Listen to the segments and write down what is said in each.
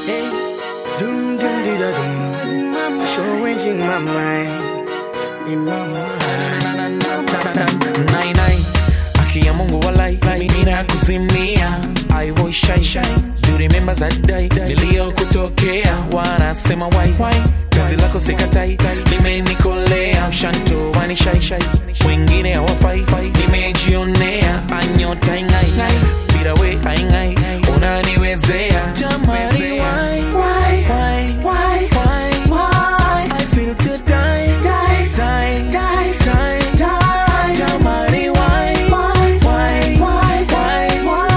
Hey, doom doom di da doom. Always in my mind, in my mind. Nai, nai. Aki ya Mungu walai mina kuzimia I was shy shy Do you remember that day Niliyokutokea Wanasema why Kazi lako sikatai Limenikolea Mshanto wani shy shy Wengine hawafai Nimejionea Anyota ingai Bila we aingai Unaniwezea Jamani why Why Why Why Why Why I feel to die Die Die Die Die Die Jamani why Why Why Why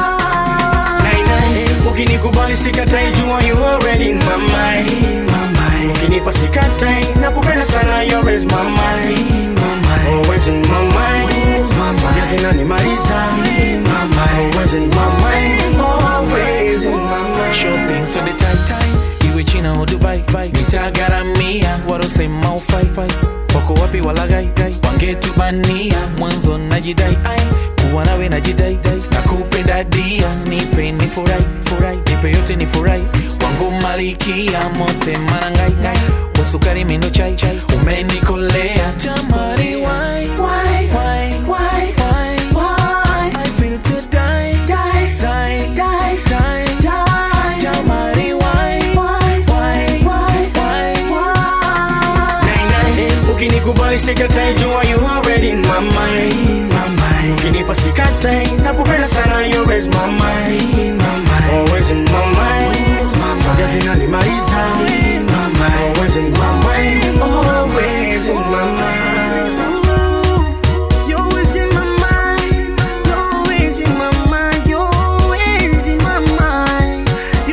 Why Nai, nai. Ukinikubali sikatai, jua you already in my mind. Ukinipa sikatai, nakupenda sana, you always my mind. Always in my mind. Zote zinanimaliza. Always in my mind. Always in my mind. shopping to the tight time iwe china au dubai nitagaramia warosema ufai wako wapi walagai wangetubania mwanzo najidai ai kuwa nawe najidai nakupenda dia nipe ni furai furai nipe yote ni furai wangu malikia mote manangai wasukari mindo chai chai umenikolea jamani why why why why why why I feel to die die die die die die jamani why why why why why Nai, nai. Ukinikubali sikatai, jua you already in my mind. Ukinipa sikatai, nakupenda sana, you always my mind. Always in my mind. Zote zinanimaliza. Always in my mind. Always in my mind. You're always in my mind. You're always in my mind. You're always in my mind.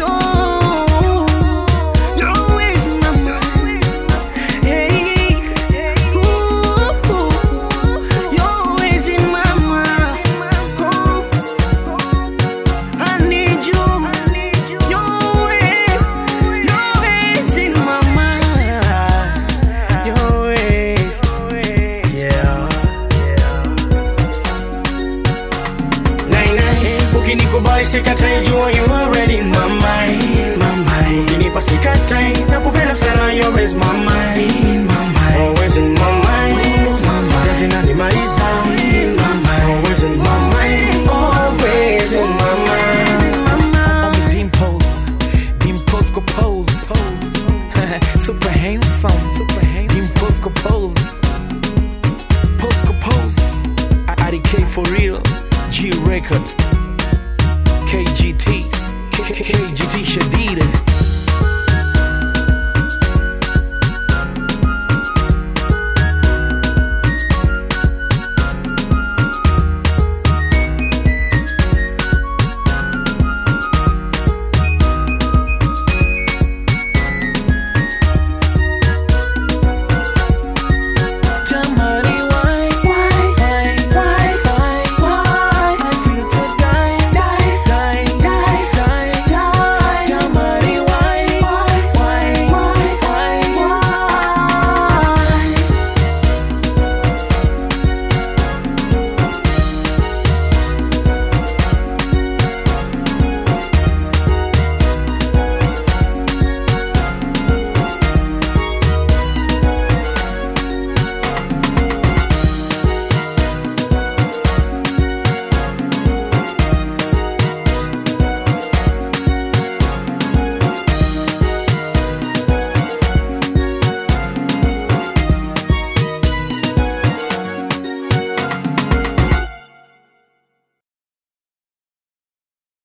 You're, you're always in my mind. Hey, ooh, you're always in my mind. Oh, I need you. You're always, you're always in my mind. You're always, yeah. Nai, nai. Ukinikubali sikatai, jua you already in my mind. Ukinipa sikatai, nakupenda sana, you always my mind. Always in my mind. Zote zinanimaliza. Always in my mind. Always in my mind. On the dimples, dimples go pose, super handsome, super handsome, dimples go pose, pose go pose. I, I for real, G Records.